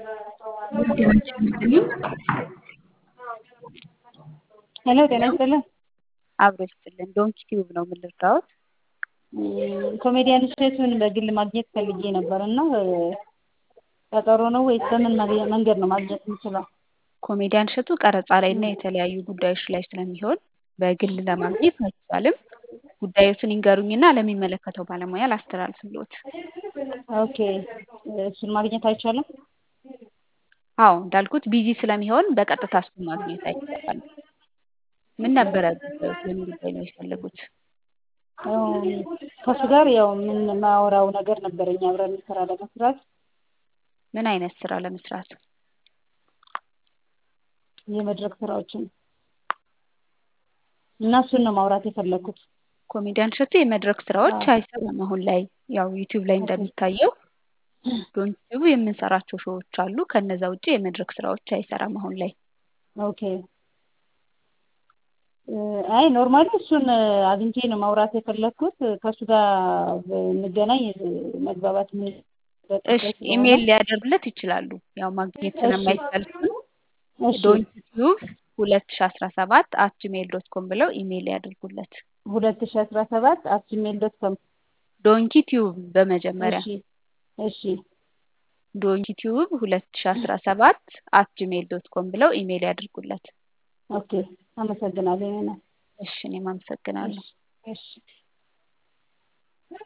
ጤና ይስጥልኝ። ሄሎ ጤና ይስጥልን። አብሮ ይስጥልን። ዶንኪ ቲዩብ ነው ምን ልርዳዎት? ኮሜዲያን እሸቱን በግል ማግኘት ፈልጌ ነበር እና ቀጠሮ ነው ወይስ በምን መንገድ ነው ማግኘት የምችለው? ኮሜዲያን እሸቱ ቀረጻ ላይ እና የተለያዩ ጉዳዮች ላይ ስለሚሆን በግል ለማግኘት አይቻልም። ጉዳዮትን ይንገሩኝና ለሚመለከተው ባለሙያ ላስተላልፍልዎት። ኦኬ እሱን ማግኘት አይቻልም? አዎ እንዳልኩት ቢዚ ስለሚሆን በቀጥታ እሱን ማግኘት አይቻልም። ምን ነበረ ጉዳዮት? የምን ጉዳይ ነው የፈለጉት? ከእሱ ጋር ያው የምናወራው ነገር ነበረኝ አብረን ስራ ለመስራት ምን አይነት ስራ ለመስራት? የመድረክ ስራዎችን እና እሱን ነው ማውራት የፈለኩት። ኮሜዲያን እሸቱ የመድረክ ስራዎች አይሰራም አሁን ላይ ያው ዩቲዩብ ላይ እንደሚታየው ዶንኪቲዩብ የምንሰራቸው ሾዎች አሉ። ከነዛ ውጭ የመድረክ ስራዎች አይሰራም አሁን ላይ። ኦኬ አይ ኖርማሊ እሱን አግኝቼ ነው ማውራት የፈለኩት። ከእሱ ጋር እንገናኝ መግባባት እሺ ኢሜይል ሊያደርጉለት ይችላሉ። ያው ማግኘት ስለማይቻል ዶንኪቲዩብ ሁለት ሺ አስራ ሰባት አት ጂሜይል ዶት ኮም ብለው ኢሜይል ያድርጉለት። ሁለት ሺ አስራ ሰባት አት ጂሜይል ዶት ኮም ዶንኪ ቲዩብ በመጀመሪያ እሺ እሺ ዶንኪ ቲዩብ ሁለት ሺ አስራ ሰባት አት ጂሜይል ዶት ኮም ብለው ኢሜይል ያድርጉለት። ኦኬ አመሰግናለሁ። እሺ እኔም አመሰግናለሁ። እሺ